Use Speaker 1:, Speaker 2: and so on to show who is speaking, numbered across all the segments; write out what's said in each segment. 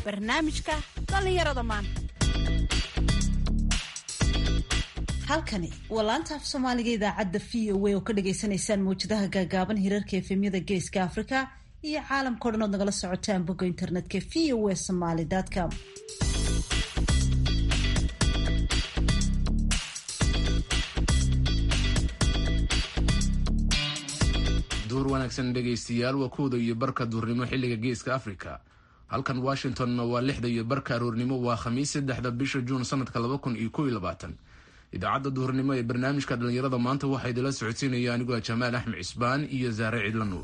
Speaker 1: barnaamijka dhallinyarada maanta
Speaker 2: halkani waa laanta af soomaaliga idaacadda v o a oo ka dhagaysanaysaan mawjadaha gaagaaban hirarka efemyada geeska afrika iyo caalamkao dhan ood nagala socotaan bogga internetka v o a somaly com
Speaker 3: duur wanaagsan dhegaystayaal waa kowda iyo barka duurnimo xilliga geeska africa halkan washingtonna waa lixda iyo barka aroornimo waa khamiis saddexda bisha juun sanadka laba kun iyo kow iyo labaatan idaacadda duhurnimo ee barnaamijka dhallinyarada maanta waxaa idila socodsiinaya anigoo jamaal axmed cisbaan iyo saare cidla nuur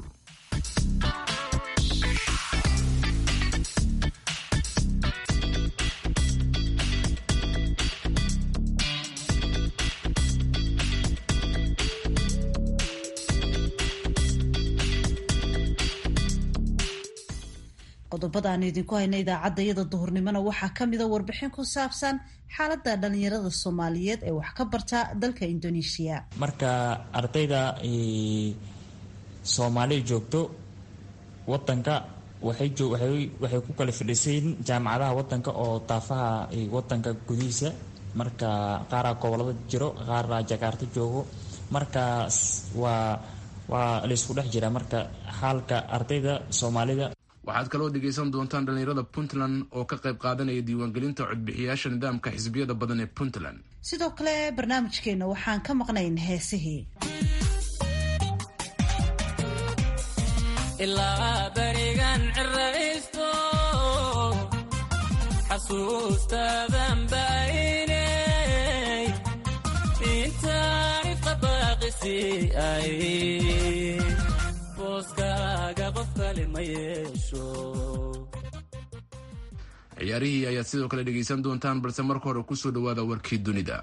Speaker 2: qodobada aanu idinku hayna idaacadda iyada duhurnimona waxaa kamida warbixin ku saabsan xaalada dhalinyarada soomaaliyeed ee wax ka barta dalka indonesia
Speaker 4: marka ardayda soomaaliya joogto wadanka waxay ku kala fadhisayin jaamacadaha wadanka oo daafaha wadanka gudihiisa marka qaaraa gobolada jiro qaaraa jakaarto joogo markaas waa waa laysku dhex jira marka xaalka ardayda soomaalida
Speaker 3: waxaad kaloo dhegaysan doontaan dhallinyarada puntland oo ka qayb qaadanaya diiwaangelinta codbixiyaasha nidaamka xisbiyada badan ee puntland
Speaker 2: sidoo kale barnaamijkeena waxaan ka maqnayn heesihii
Speaker 5: ilaa berigan ciraysto xasuustaadan baynay intaanifa baaqisi ay
Speaker 3: ciyaarihii ayaad sidoo kale dhegaysan doontaan balse marka hore kusoo dhawaada warkii dunida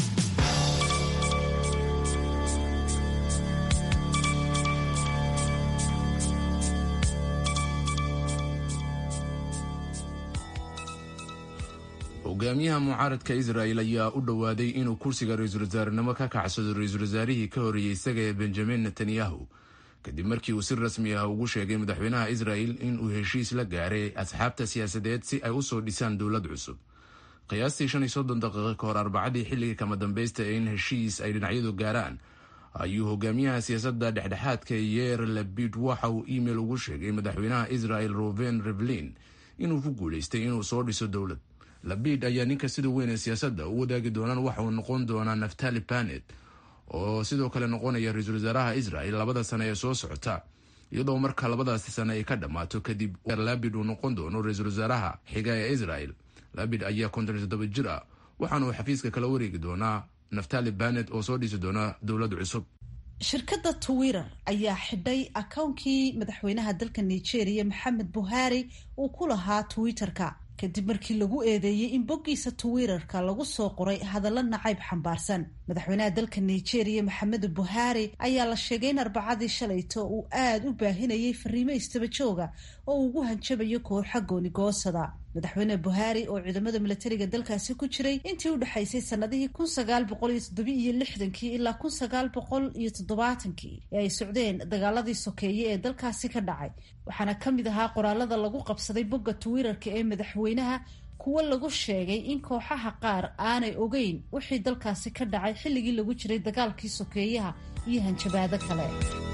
Speaker 3: hogaamiyaha mucaaradka israel ayaa u dhowaaday inuu kursiga ra-iisul wasaarenimo ka kacsado ra-iisul wasaarihii ka horreeyey isaga ee benjamin netanyahu kadib markii uu si rasmi ah ugu sheegay madaxweynaha israel inuu heshiis la gaaray asxaabta siyaasadeed si ay usoo dhisaan dowlad cusub qiyaastii shan iyo soddon daqiiqo ka hor arbacadii xilligii kama dambaysta ee in heshiis ay dhinacyadu gaaraan ayuu hogaamiyaha siyaasadda dhexdhexaadka yeer labid waxa uu email ugu sheegay madaxweynaha israel roven revlin inuu ku guuleystay inuu soo dhiso dowlad labid ayaa ninka sida weyn ee siyaasadda u wadaagi doonaan waxa uu noqon doonaa naftali banet oo sidoo kale noqonaya ra-iisul wasaaraha israel labada sane ee soo socota iyadoo marka labadaasi sane ay ka dhammaato kadib labid uu noqon doono ra-iisul wasaaraha xiga ee israel labid ayaa konton toddoba jir ah waxaana uu xafiiska kala wareegi doonaa naftali banet oo soo dhisi doona dowlad cusub
Speaker 2: shirkadda twitter ayaa xidhay akownkii madaxweynaha dalka nigeria maxamed buhari uu ku lahaa twitter-ka kadib markii lagu eedeeyey in boggiisa twitterka lagu soo qoray hadallo nacayb xambaarsan madaxweynaha dalka nigeria maxamedu buhari ayaa la sheegay in arbacadii shalayto uu aada u baahinayay fariimo istaba jooga oo uu ugu hanjabayo kooxa goonigoosada madaxweyne buhari oo ciidamada milatariga dalkaasi ku jiray intii u dhexaysay sanadihii kun sagaal boqol iyo toddoba iyo lixdankii ilaa kun sagaal boqol iyo toddobaatankii ee ay socdeen dagaaladii sokeeye ee dalkaasi ka dhacay waxaana ka mid ahaa qoraalada lagu qabsaday bogga twitterka ee madaxweynaha kuwo lagu sheegay in kooxaha qaar aanay ogeyn wixii dalkaasi ka dhacay xilligii lagu jiray dagaalkii sokeeyaha iyo hanjabaado kale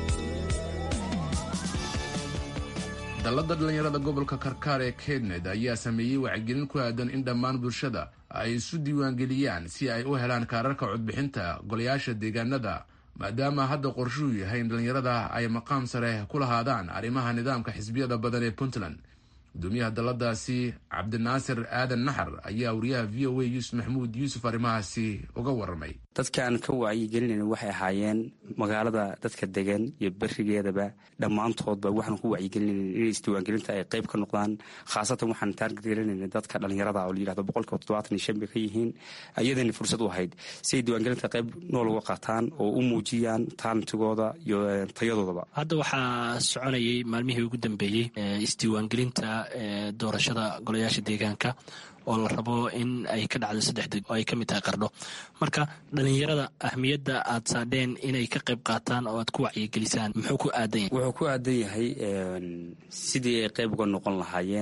Speaker 3: dallada dhallinyarada gobolka karkaar ee kedned ayaa sameeyey wacyigelin ku aadan in dhammaan bulshada ay isu diiwaangeliyaan si ay u helaan kaararka codbixinta golayaasha deegaanada maadaama hadda qorshuhu yahay in dhallinyarada ay maqaam sare ku lahaadaan arrimaha nidaamka xisbiyada badan ee puntland gudoomiyaha dalladaasi cabdinaasir aadan naxar ayaa wariyaha v o a yuusuf maxamuud yuusuf arrimahaasi uga waramay
Speaker 6: dadkaan ka wacyigelinayna waxay ahaayeen magaalada dadka degan iyo berigeedaba dhammaantoodba waxaan ku wacyigelinayna inay isdiiwaangelinta ay qayb ka noqdaan khaasatan waxaan taargelinayna dadka dhallinyarada oo layihahdo boqolkiiba toddobaatan iyo shan bay ka yihiin ayadana fursad u ahayd si ay diiwaangelinta qayb nool uga qaataan oo u muujiyaan taalantigooda iyo tayadoodaba
Speaker 7: hadda waxaa soconayay maalmihii ugu dambeeyey isdiiwaangelinta doorashada golayaasha deegaanka oo la rabo in ay ka dhacdo saddex deg oo ay ka mid tahay qardho marka dhalinyarada ahmiyadda aad saadheen inay ka qayb qaataan oo aad ku wacyigelisaan muxuu ku aadan yahay
Speaker 6: wuxuu ku aadan yahay sidii ay qayb uga noqon lahaayeen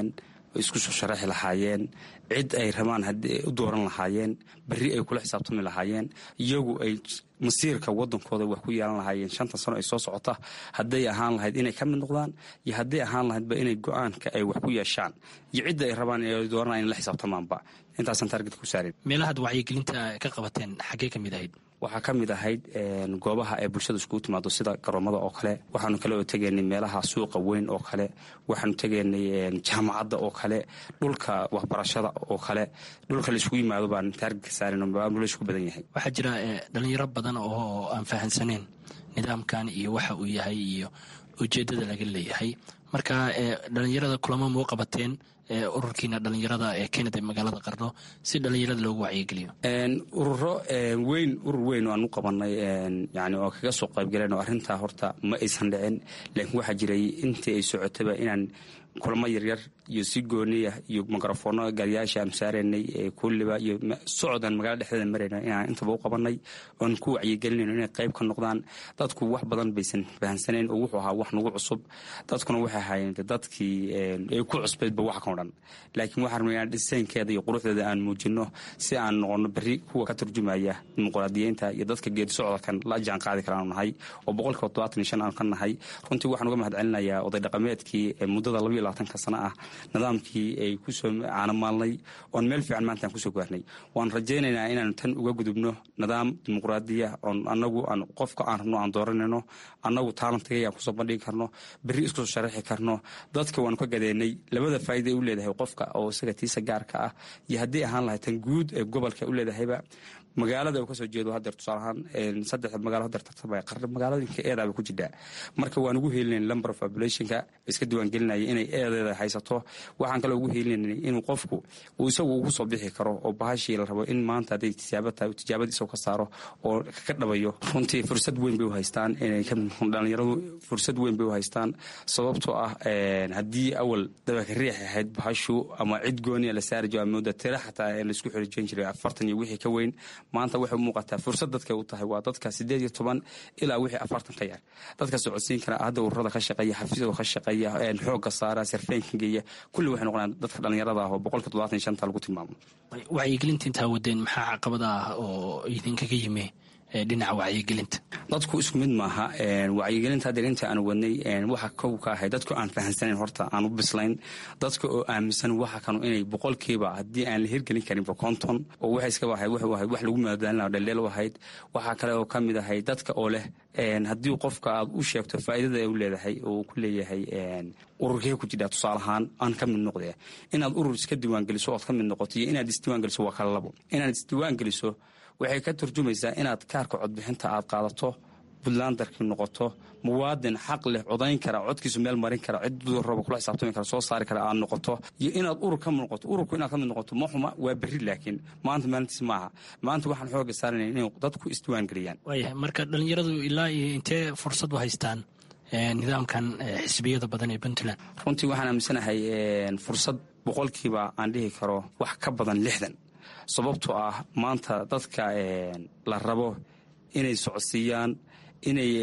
Speaker 6: isku soo sharaxi lahaayeen cid ay rabaan haddii ay u dooran lahaayeen berri ay kula xisaabtami lahaayeen iyagu ay masiirka wadankooda wax ku yeelan lahaayeen shanta sano ay soo socota hadday ahaan lahayd inay ka mid noqdaan iyo hadday ahaan lahaydba inay go-aanka ay wax ku yeeshaan iyo cidda ay rabaan inay dooranaan in la xisaabtamaanba intaasan taarget ku saarin
Speaker 7: meelahaad wacyigelinta ka qabateen xaggee ka mid ahayd
Speaker 6: waxaa ka mid ahayd goobaha ay bulshada iskugu timaado sida garoomada oo kale waxaanu kale oo tegaynay meelaha suuqa weyn oo kale waxaanu tegaynay jaamacadda oo kale dhulka waxbarashada oo kale dhulka laiskugu yimaado baan taarget ka saarin maamula isku badan yahay
Speaker 7: waxaa jira dhalinyaro badan oo aan fahansaneen nidaamkan iyo waxa uu yahay iyo ujeeddada laga leeyahay marka dhalinyarada kulamo muu qabateen ururkiina dhalinyarada ee keenada magaalada qarno si dhalinyarada loogu wacyigeliyo
Speaker 6: ururo weyn urur weyn oo aan u qabanay yani oo kaga soo qaybgaleen oo arrintaa horta ma aysan dhicin laakiin waxaa jiray intii ay socotaba inaan kulamo yaryar iyo si gooniya iyo mikrofoono gaariyaasha aanu saaranay kulliba iyo socodaan magaalada dhexdeeda marayna inaan intaba u qabanay oon ku wacyigelinayno inay qayb ka noqdaan dadku wax badan baysan fahansaneyn oo wuxuu ahaa wax nagu cusub dadkuna waxay ahaayeen dadkii ay ku cusbaydba wax kan o dhan laakiin waxaan rabnay inaan dhisaynkeeda iyo quruxdeeda aan muujino si aan noqono berri kuwa ka turjumaya dimuqraadiyiinta iyo dadka geedi socodkan la jaan qaadi karaanu nahay oo boqolkiiba todobaatan iyo shan aanu ka nahay runtii waxaan uga mahad celinayaa oday dhaqameedkii muddada labayo labaatanka sano ah nidaamkii ay kusoo caanamaalnay oon meel fiican maanta aan kusoo gaarnay waan rajaynaynaa inaan tan uga gudubno nidaam dimuqraadiya oon anagu aan qofka aan rabno aan dooranayno annagu taalantigay aan kusoo bandhigi karno berri iskusoo sharaxi karno dadka waanu ka gadeennay labada faa'iida ay u leedahay qofka oo isaga tiisa gaarka ah iyo haddii ahaan lahay tan guud ee gobolka u leedahayba magaalada uu kasoo jeedo hadeer tusaalahaan saddex magaalo hadeer tartamaya qarni magaaladinka eedaaba ku jidhaa marka waan ugu heelinayn lumber of populationka iska diiwaangelinaya inay eedeeda haysato waxaan kaloo ugu heelinaynay inuu qofku uu isagu ugu soo bixi karo oo bahashii la rabo in maanta hadday tijaabo tahay tijaabadiisa ka saaro oo ka dhabayo runtii fursad weyn bay u haystaan inay dhalinyaradu fursad weyn bay u haystaan sababtoo ah haddii awal dabaka riix ahayd bahashu ama cid gooniya la saari jiro amooda tira xataa laisku xirijoyn jiray afartan iyo wixii ka weyn maanta waxay u muuqataa fursad dadkay u tahay waa dadka siddeed iyo toban ilaa wixii afartan ka yar dadka socodsiin kara hadda ururada ka shaqeeya xafiisyada ka shaqeeya xoogga saara sirfeynka geeya kulli waxay noqonaan dadka dhalinyarada ah oo boqolka todobaatan iyo shanta lagu tilmaamo
Speaker 7: wacyigelinta intaa wadeen maxaa caqabada ah oo idinkaga yimi dhinaca wacyigelinta
Speaker 6: dadku isku mid maaha wacyigelinta hadeer inta aanu wadnay waxa kow ka ahay dadku aan fahamsanayn horta aan u bislayn dadka oo aaminsan waxa kanu inay boqolkiiba haddii aan la hirgelin karinba konton oo waxa iska ahayd wuxuu ahayd wax lagu maadaalina dheldheel u ahayd waxaa kale oo ka mid ahay dadka oo leh haddii qofka aad u sheegto faa'iidada ay u leedahay oo uu ku leeyahay ururkee ku jidhaa tusaalahaan aan ka mid noqdee inaad urur iska diiwaangeliso ood ka mid noqoto iyo inaad isdiiwaangeliso waa kala labo inaad isdiiwaangeliso waxay ka turjumaysaa inaad kaarka codbixinta aad qaadato buntlandarkii noqoto muwaadin xaq leh codayn kara codkiisu meel marin kara cidduu rabo kula xisaabtami kara soo saari kara aad noqoto iyo inaad urur ka mid noqoto ururku inaad ka mid noqoto ma xuma waa berri laakiin maanta maalintiis maaha maanta waxaan xooga saaranaya inay dadku isdiiwaan geliyaan
Speaker 7: waayahay marka dhalinyaradu ilaa iyo intee fursad u haystaan nidaamkan xisbiyada badan ee puntland
Speaker 6: runtii waxaan aaminsanahay fursad boqolkiiba aan dhihi karo wax ka badan lixdan sababtoo ah maanta dadka la rabo inay socodsiiyaan inay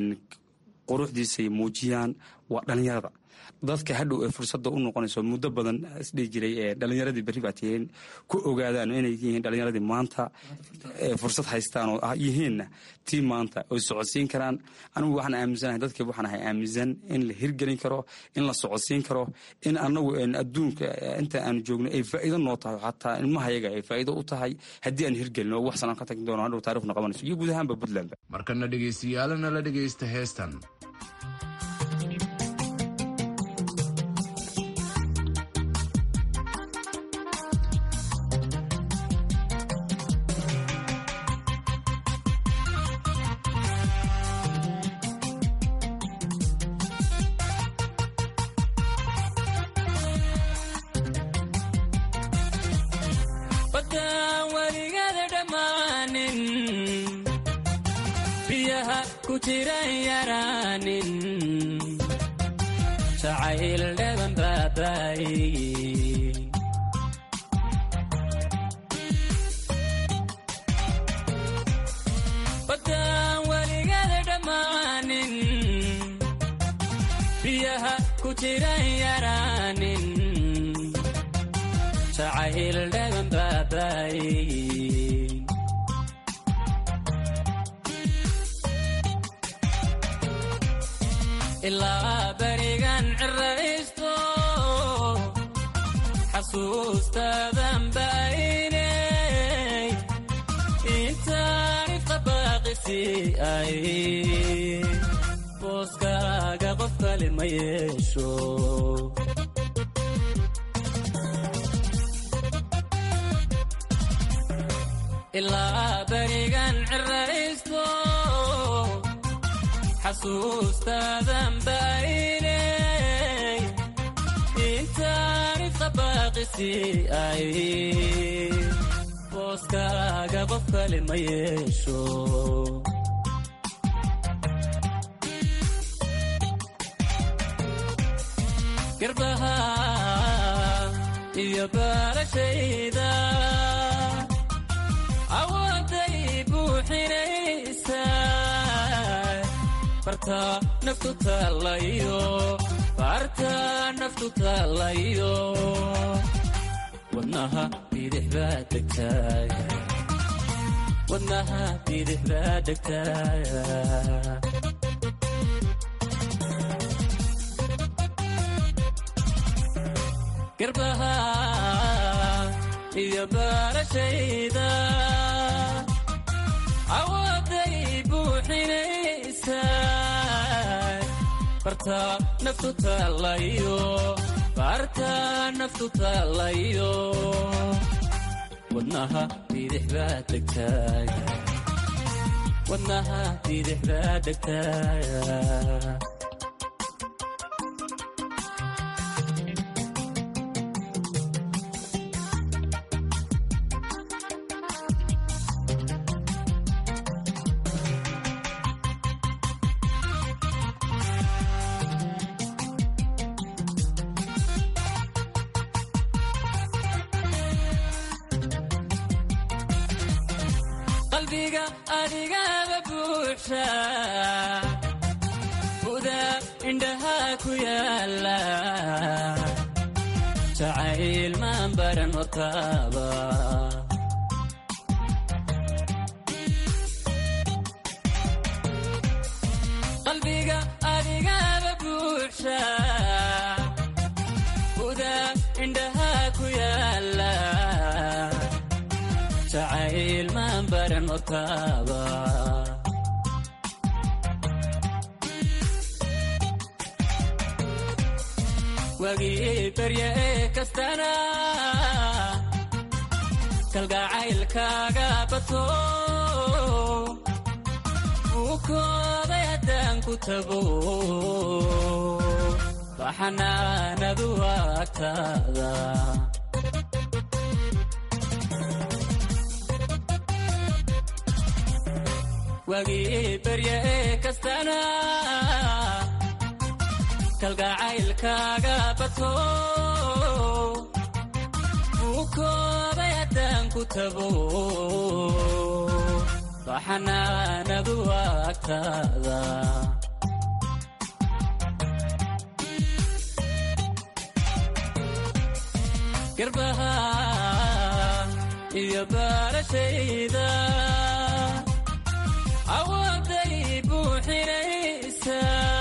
Speaker 6: quruxdiisa muujiyaan waa dhalinyarada dadka hadhow ee fursadda u noqonayso muddo badan isdhihi jiray dhalinyaradii berri baa tihiin ku ogaadaan inay yihiin dhalinyaradii maanta fursad haystaan oo yihiinna tii maanta oy socodsiin karaan anigu waxaan aaminsanahay dadkii waxaan ahay aaminsan in la hirgelin karo in la socodsiin karo in anagu adduunka inta aanu joogno ay faa'iido noo tahay xataa ilmahayaga ay faa'iido u tahay haddii aan hirgelin oo wax sanaan ka tagin doono hadhow taarikhna qabanayso iyo guud ahaanba puntlandba
Speaker 3: markana dhegaystayaalana la dhegaysta heestan
Speaker 5: baddaan weligeeda dhammaanin biyaha ku jiran yaraanin jacayl dheban baabaayin baddaan weligeeda dhammaanin biyaha ku jiran yaraanin jacayl dhaban baabaayin ilaa berigan ciraysto xasuustaadan baaynay intaan ifka baaqisi ay booskaaga qof kale ma yeesho ilaa berigan ciraysto xasuustaadan baaynay intaan ifka baaqisi ay booskaaga qof kale ma yeesho garbaha iyo baalashayda awooday buuxinaysa barta naftu taalayo barta naftu taalayo wadnaha bidix baa degtaay wadnaha bidix baa degtaaya garbaha iyo baarashayda awooday buuxinaysa barta naftu taalayo barta naftu taalayo wadnaha bidix baa degtaaya wadnaha bidix baa degtaaya qalbiga adigaba buuxa buda indhaha ku yaala jacayl maan baran hortaaba qalbiga adigaba buuxa buda indhaha ku yaala jacayl maan baran hortaaba wagii barya ee kastana kalgacaylkaaga bato uu kooday haddaan ku tago baxanaanadu agtaada wagii barya ee kastana kalgacaylkaaga bato uu kooday haddaan ku tago baxanaanadu agtaada garbaha iyo baarashayda awooday buuxinaysa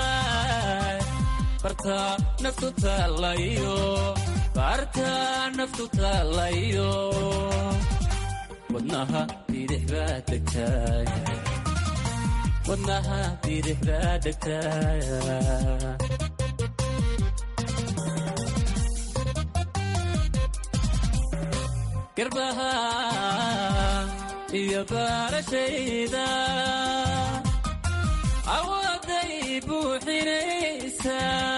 Speaker 5: barta naftu taalayo barta naftu taalayo wadnaha bidix baa degtaaya wadnaha bidix baa degtaaya garbaha iyo baarashayda awooday buuxinaysa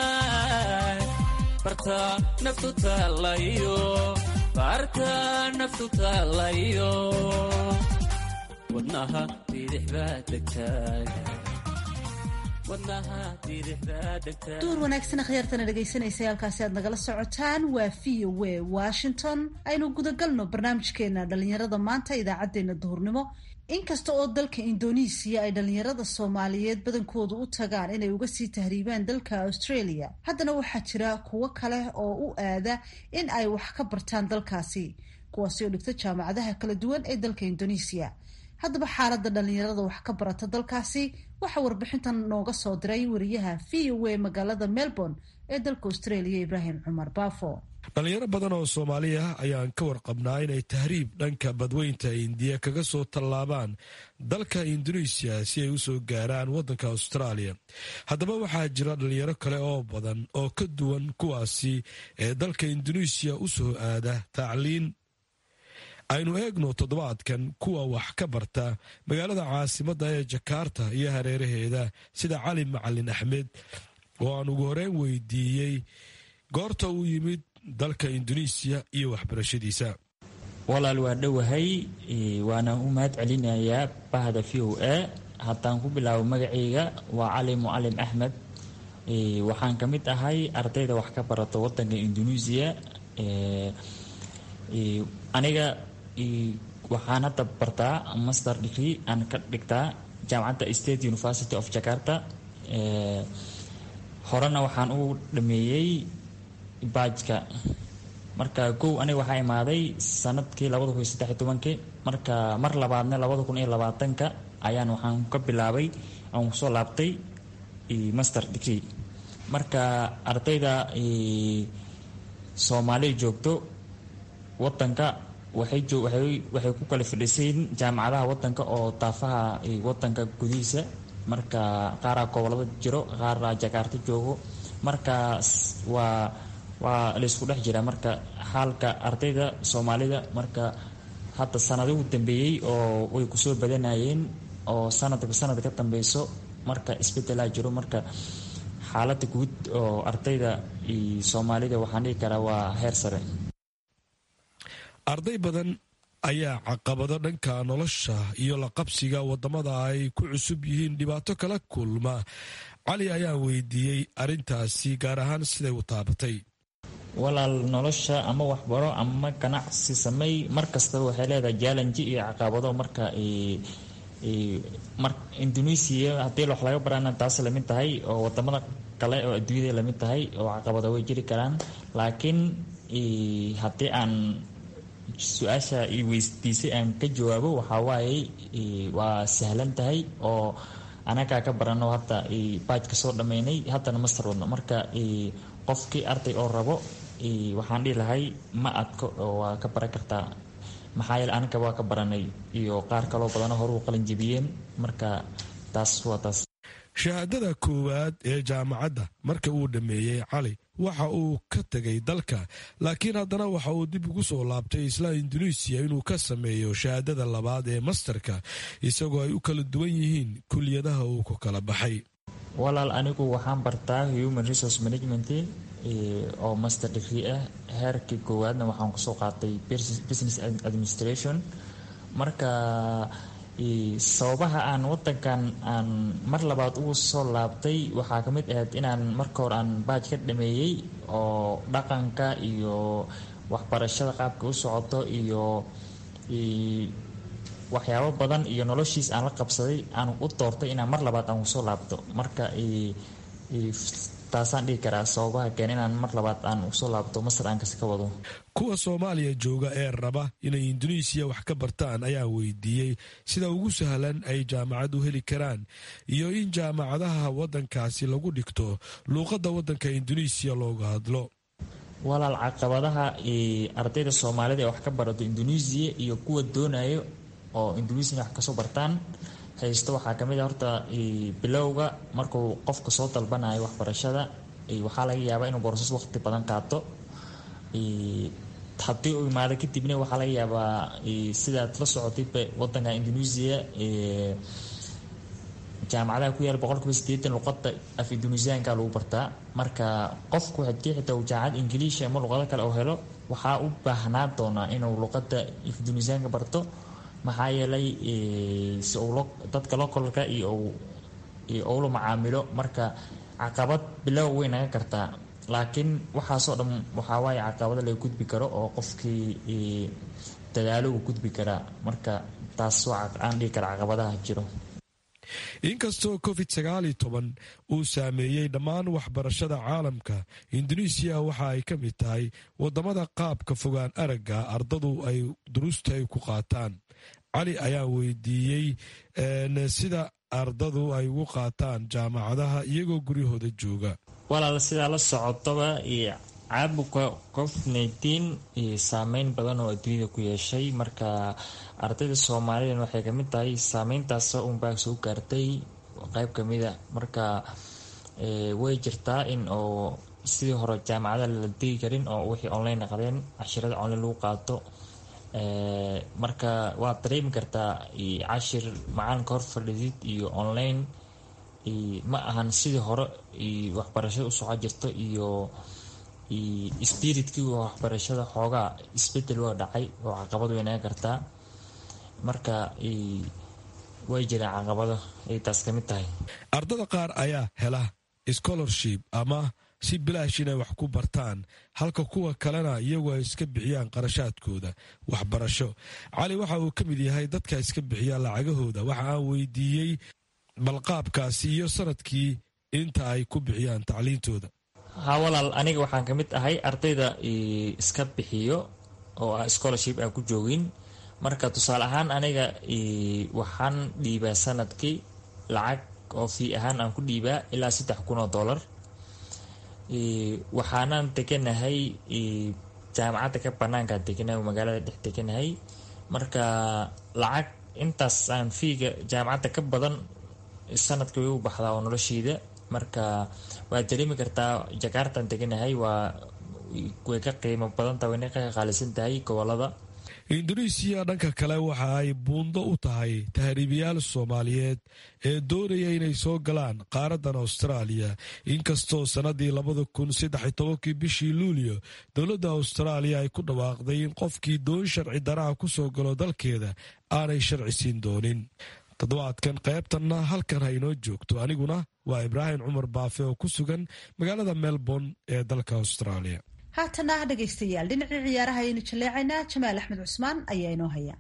Speaker 5: barta naftu taalayo barta naftu taalayo wadnaha bidix baa degtaaya wadnaha bidixda degta
Speaker 2: duur wanaagsan akhyaartana dhegaysanaysa halkaasi aad nagala socotaan waa v o w washington aynu gudagalno barnaamijkeena dhalinyarada maanta idaacadeena duhurnimo inkasta oo dalka indonesiya ay dhalinyarada soomaaliyeed badankoodu u tagaan inay uga sii tahriibaan dalka australia haddana waxaa jira kuwo kale oo u aada in ay wax ka bartaan dalkaasi kuwaasi oo dhigta jaamacadaha kala duwan ee dalka indonesia haddaba xaaladda dhalinyarada wax ka barata dalkaasi waxaa warbixintan nooga soo diray wariyaha v o a magaalada melbourne ee dalka australia ibraahim cumar baafo
Speaker 8: dhalinyaro badan oo soomaali ah ayaan ka warqabnaa inay tahriib dhanka badweynta indiya kaga soo tallaabaan dalka indonesia si ay usoo gaaraan waddanka australia haddaba waxaa jira dhalinyaro kale oo badan oo ka duwan kuwaasi ee dalka indonesia u soo aada tacliin aynu eegno toddobaadkan kuwa wax ka barta magaalada caasimadda ee jakarta iyo hareeraheeda sida cali macalin axmed oo aan ugu horeyn weydiiyey goorta uu yimid dalka indonesia iyo waxbarashadiisa
Speaker 4: walaal waa dhowahay waana u mahad celinayaa bahda v o a haddaan ku bilaabo magacayga waa cali mucalim axmed waxaan ka mid ahay ardayda wax ka barata wadanka indonesia aniga waxaan hadda bartaa master degree aan ka dhigtaa jaamacadda state university of jakarta horena waxaan u dhameeyey baajka marka kow aniga waxaa imaaday sanadkii labada kun iyo saddex iyo tobankii marka mar labaadna labada kun iyo labaatanka ayaan waxaan ka bilaabay aan kusoo laabtay master degree marka ardayda soomaaliya joogto wadanka waxay waxay ku kala fadhisayn jaamacadaha wadanka oo daafaha wadanka gudihiisa marka qaaraa gobolada jiro qaaraa jakarta joogo marka waa waa laysku dhex jiraa marka xaalka ardayda soomaalida marka hadda sanadii u dambeeyey oo way kusoo badanayeen oo sanadka sanad ka dambeyso marka isbedelaa jiro marka xaalada guud oo ardayda soomaalida waxaan dhihi karaa waa heer sare
Speaker 8: arday badan ayaa caqabado dhanka nolosha iyo la qabsiga wadamada ay ku cusub yihiin dhibaato kala kulma cali ayaa weydiiyey arintaasi gaar ahaan siday u taabatay
Speaker 4: walaal nolosha ama waxbaro ama ganacsi samey mar kastaba waxay leedahay jaalanji iyo caqabado marka indonesia haddii wax laga barana taas lamid tahay oo wadamada kale oo adduunyada lamid tahay oo caqabado way jiri karaan laakiin haddii aan su-aasha weydiisay aan ka jawaabo waxaa waaye waa sahlan tahay oo anagaa ka barano hadda baajka soo dhammaynay haddana master wadno marka qofkii arday oo rabo waxaan dhihi lahay ma adko oo waa ka baran kartaa maxaa yeele anaga waa ka baranay iyo qaar kaloo badanoo horuu qalin jebiyeen marka taas waa taas
Speaker 8: shahaadada koowaad ee jaamacadda marka uu dhammeeyey cali waxa uu ka tegay dalka laakiin haddana waxa uu dib ugu soo laabtay isla indonesia inuu ka sameeyo shahaadada labaad ee masterka isagoo ay u kala duwan yihiin kuliyadaha uu ku kala baxay
Speaker 4: walaal anigu waxaan bartaa human resource management oo master degree ah heerkii koowaadna waxaan kusoo qaatay business administration marka sababaha aan wadankan aan mar labaad ugu soo laabtay waxaa ka mid ahayd inaan marka hore aan baaj ka dhameeyey oo dhaqanka iyo waxbarashada qaabka u socoto iyo waxyaabo badan iyo noloshiis aan la qabsaday aan u doortay inaan mar labaad aan kusoo laabto marka taasaan dhihi karaa sababaha keen inaan mar labaad aan usoo laabto masar aan kasi ka wado
Speaker 8: kuwa soomaaliya jooga ee raba inay induneisiya wax ka bartaan ayaa weydiiyey sida ugu sahlan ay jaamacad u heli karaan iyo in jaamacadaha wadankaasi lagu dhigto luuqadda wadanka induneisiya looga hadlo
Speaker 4: walaal caqabadaha ardayda soomaalida ee wax ka barato indonesia iyo kuwa doonayo oo indonesia wax kasoo bartaan haysto waxaa kamid a horta bilowga markuu qofka soo dalbanayo waxbarashada waxaa laga yaabaa inuu boroses waqti badan qaato haddii uu imaado kadibna waxaa laga yaabaa sidaad la socotayba wadanka indonesia jaamacadaha ku yaal boqolkiiba sideetan luqada af indonesiaanka lagu bartaa marka qofku hadii xitaa uu jaamacad ingiliish ama luqado kale oo helo waxaa u baahnaa doonaa inuu luqada indonesiaanka barto maxaa yeelay si uu dadka localka iyo uu oula macaamilo marka caqabad bilow way naga kartaa laakiin waxaasoo dhan waxaa waaye caqabado laga gudbi karo oo qofkii dadaalo uu gudbi karaa marka taas waa aan dhigi kara caqabadaha jiro
Speaker 8: inkastoo covid sagaal iyo toban uu saameeyey dhammaan waxbarashada caalamka indonesiya waxa ay ka mid tahay wadamada qaabka fogaan aragga ardadu ay duruusta ay ku qaataan cali ayaa weydiiyey sida ardadu ay ugu qaataan jaamacadaha iyagoo guryahooda jooga
Speaker 4: walaal sidaa la socotoba caabuqa covid nneteen saameyn badan oo adduunyada ku yeeshay marka ardayda soomaalidan waxay kamid tahay saameyntaas unbaa soo gaartay qeyb kamida marka way jirtaa in oo sidii hore jaamacada la degi karin oo wixii online naqdeen cashirada online lagu qaato marka waad dareemi kartaa cashir macalinka hor fadhisid iyo online ma ahan sidii hore waxbarashada u soco jirto iyo spiritkii waxbarashada xoogaa isbedel waa dhacay oo caqabad way naga kartaa marka way jiraan caqabado ay taas ka mid tahay
Speaker 8: ardada qaar ayaa hela scholarship ama si bilaash inay wax ku bartaan halka kuwa kalena iyagu ay iska bixiyaan qarashaadkooda waxbarasho cali waxa uu ka mid yahay dadka iska bixiya lacagahooda waxa aan weydiiyey balqaabkaasi iyo sanadkii inta ay ku bixiyaan tacliintooda
Speaker 4: ha walaal aniga waxaan ka mid ahay ardayda iska bixiyo oo ah scholarship aan ku joogin marka tusaale ahaan aniga waxaan dhiibaa sanadkii lacag oo fii ahaan aan ku dhiibaa ilaa saddex kun oo dollar waxaanaan deganahay jaamacadda ka banaankaa deganahay magaalada dhex deganahay marka lacag intaas aan fiiga jaamacadda ka badan sanadka way u baxdaa oo noloshiida marka waad dareemi kartaa jakartaan deganahay waa way ka qiimo badanta wayna ka qaalisan tahay gobolada
Speaker 8: indonesiya dhanka kale waxa ay buundo u tahay tahriibayaal soomaaliyeed ee doonaya inay soo galaan qaaradan austraaliya inkastoo sannadii labada kun saddex tobankii bishii luulyo dowladda austraaliya ay ku dhawaaqday in qofkii doon sharci daraha ku soo galo dalkeeda aanay sharci siin doonin toddobaadkan qaybtanna halkan ha inoo joogto aniguna waa ibraahim cumar baafe oo ku sugan magaalada melbourne ee dalka austraaliya
Speaker 2: haatana ha dhegaystayaal dhinacii ciyaaraha ayaynu jaleecaynaa jamaal axmed cusmaan ayaa inoo haya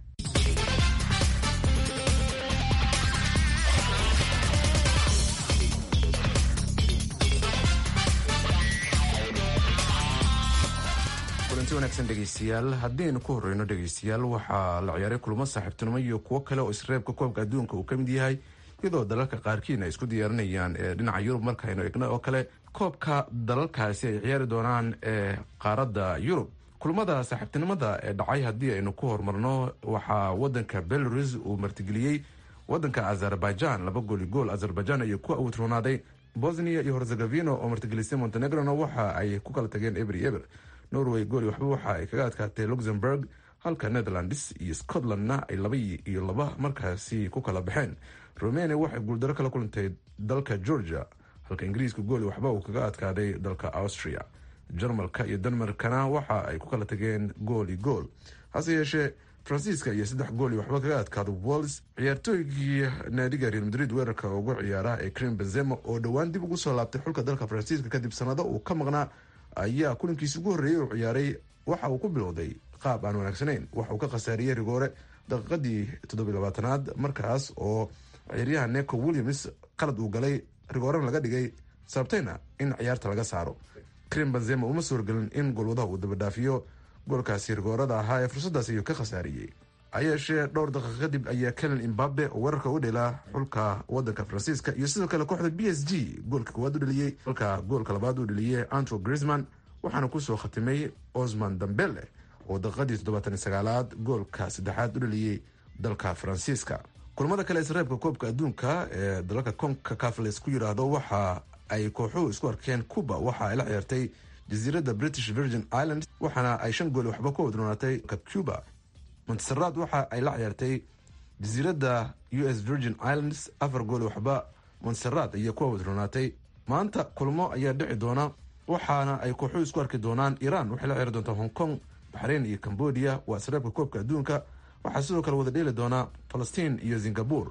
Speaker 3: kulanti wanaagsan dhegaystayaal haddaynu ku horeyno dhegaystayaal waxaa la ciyaaray kulamo saaxiibtinimo iyo kuwo kale oo isreebka koobka adduunka uu ka mid yahay iyadoo dalalka qaarkiina ay isku diyaarinayaan ee dhinaca yurub markaynu egno oo kale koobka dalalkaasi ay ciyaari doonaan ee qaaradda yurub kulamada saaxiibtinimada ee dhacay haddii aynu ku horumarno waxaa wadanka belarus uu martigeliyey wadanka azerbaijan laba gooli gool azerbaijan ayay ku awutroonaaday bosnia iyo herzegovina oo martigelisay montenegrona waxa ay ku kala tageen ebri eber norway gooli waxba waxa ay kaga adkaatay luxemburg halka netherlands iyo scotlandna ay laba iyo laba markaasi ku kala baxeen romania waxay guuldaro kala kulantay dalka georgia halka ingiriiska gooli waxba uu kaga adkaaday dalka austria jarmalka iyo denmarkana waxa ay ku kala tageen gooli gool hase yeeshee faransiiska iyo saddex gooli waxba kaga adkaada walls ciyaartooygii naadiga real madrid weerarka ugu ciyaara ee crim benzema oo dhowaan dib ugu soo laabtay xulka dalka faransiiska kadib sanado uu ka maqnaa ayaa kulankiisi ugu horreeyey uu ciyaaray waxa uu ku bilowday qaab aan wanaagsanayn waxa uu ka khasaariyey rigoore daqiiqadii toddobilabaatanaad markaas oo ciyaaryaha neco williams qalad uu galay rigoorena laga dhigay sababtayna in ciyaarta laga saaro crim benzema uma suurgelin in golwadaha uu dabadhaafiyo goolkaasi rigoorada ahaa ee fursadaas ayuu ka khasaariyey hayeeshee dhowr daqiiq kadib ayaa kelen imbabe oo weerarka u dhelaa xulka wadanka faransiiska iyo sidoo kale kooxda b s g goolka koowaad u dheliyey halka goolka labaad u dheliyey antro grisman waxaana kusoo khatimay osman dambele oo daqiiqadii toddobaatan sagaalaad goolka saddexaad u dheliyey dalka faransiiska kulamada kale isreebka koobka adduunka ee dalalka konka cafles ku yiraahdo waxa ay kooxuhu isku arkeen cuba waxa ay la ciyaartay jasiiradda british virgin island waxaana ay shan gooli waxba ku wadroonaatay cuba montserrat waxa ay la ciyaartay jasiiradda u s virgin islands afar gooli waxba montserrat ayay ku wadroonaatay maanta kulmo ayaa dhici doona waxaana ay kooxuhu isku arki doonaan iran waxay la ciyaari doontaa hong kong baxrain iyo cambodia waa isreebka koobka adduunka waxaa sidoo kale wada dheeli doonaa falastiin iyo singabur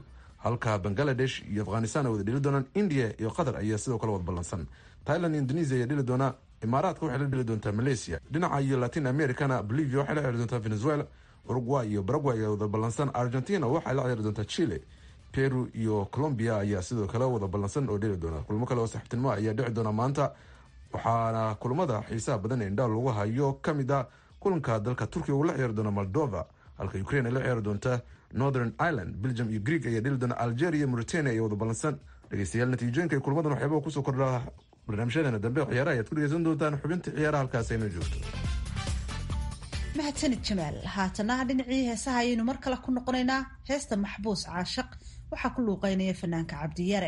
Speaker 3: halka bangaladesh iyo afghanistan ay wada dheli doonaan india iyo qatar ayaa sidoo kale wada ballansan thailand iyo indonesia ayaa dheli doonaa imaaraadka waxay la dheli doontaa malaysia dhinaca iyo latin americana bolivia waxay la ciyaari doontaa venezuela uruguay iyo paraguay ayaa wada ballansan argentina waxay la ciyaari doontaa chile peru iyo colombia ayaa sidoo kale wada ballansan oo dheli doona kulmo kale oo saxibtinimo ayaa dhici doona maanta waxaana kulamada xiisaha badan ee indhaal lagu hayo ka mid a kulanka dalka turkiga uu la ciyaari doona moldova halka ukraine ay la ciyaari doonta northern ireland belgium iyo greek ayaa dheli doona algeria mauritania ayaa wada ballansan dhegeystayaal natiijooyinka kulmadan waxyaabaa kusoo kordhaa barnaamijyadeena dambe ciyaaraha ayaad ku dhegeysan doontaan xubinta ciyaaraha halkaas ayna joogto
Speaker 2: mahadsanid jamaal haatana dhinacii heesaha ayaynu mar kale ku noqonaynaa heesta maxbuus caashaq waxaa ku luuqeynaya fanaanka cabdiyare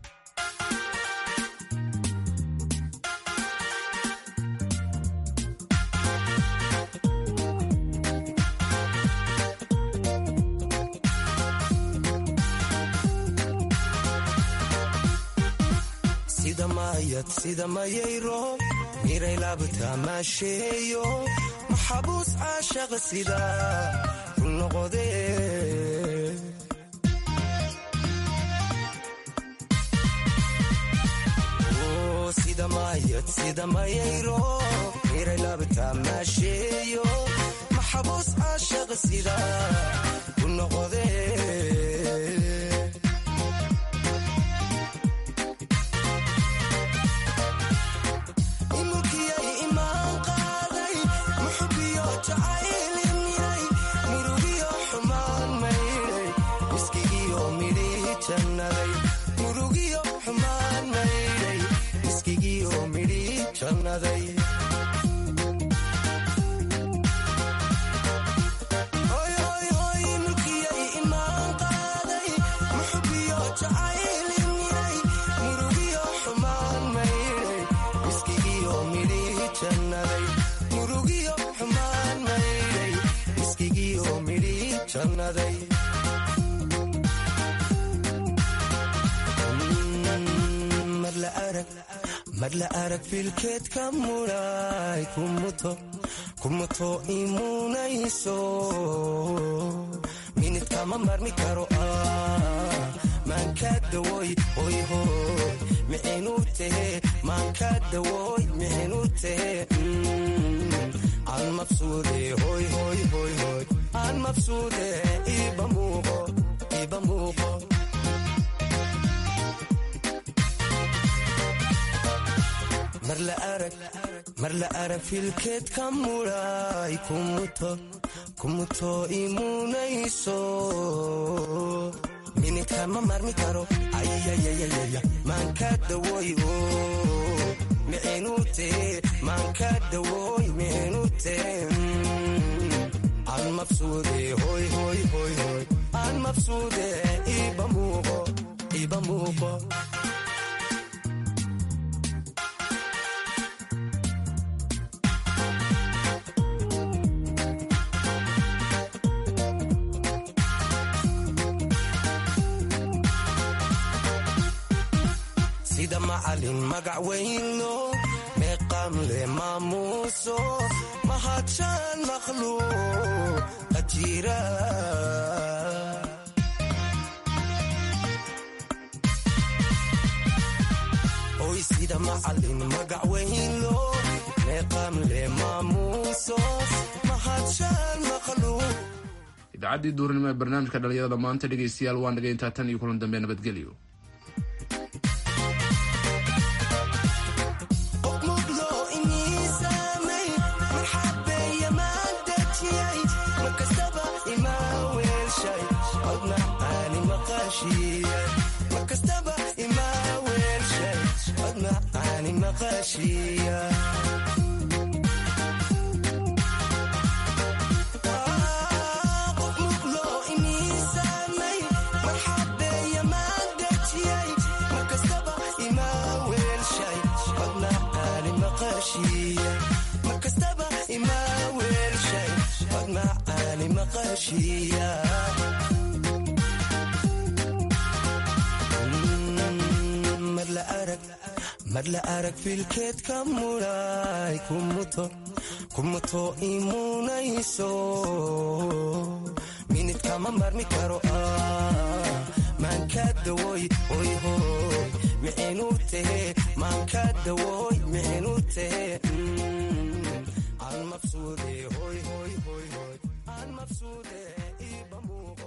Speaker 9: sida maayad sida mayayro miray laabta maasheeyo maxabuus caashaqa sida ku noqode sida maayad sida mayayro miray laabta maasheeyo maxabuus caashaqa sida ku noqode mar la arag filkeedka muray kumuto imunayso minidkama marmi karo maanka dawoy hoyhoy mixinu tehe maanka dawoy mixinu tehe aan mabsuude hoyhoyhoyhoy aan mabsuude iba muuqo iba muuqo mar la arag filkeedka muray kumuto imunayso minidkama marmi karo ayayayaya maanka dawoy mixinu tee maanka dawoy mixinu tee aan mabsuude hoyhoyhoyhoy aan mabsuude iba muuqo iba muuqo sida macalin magac weyno meeqaam le maamuuso mahadshaan makhluuq ajira oy sida macalin magac weyno meeqaam le maamuuso mahadshaan makhluuq
Speaker 3: idaacaddii duurnimo ee barnaamijka dhalinyarada maanta dhegaystayaal waan dhagay intaa tan iyo kulan dambe nabadgelyo mar la arag filkeedka muray kumuto imunayso minidkama marmi karo
Speaker 9: maanka dawoy hoy hoy mixinu tahe maanka dawoy mixinu tahe aan mabsuude hoy hoy hoy hoy aan mabsuude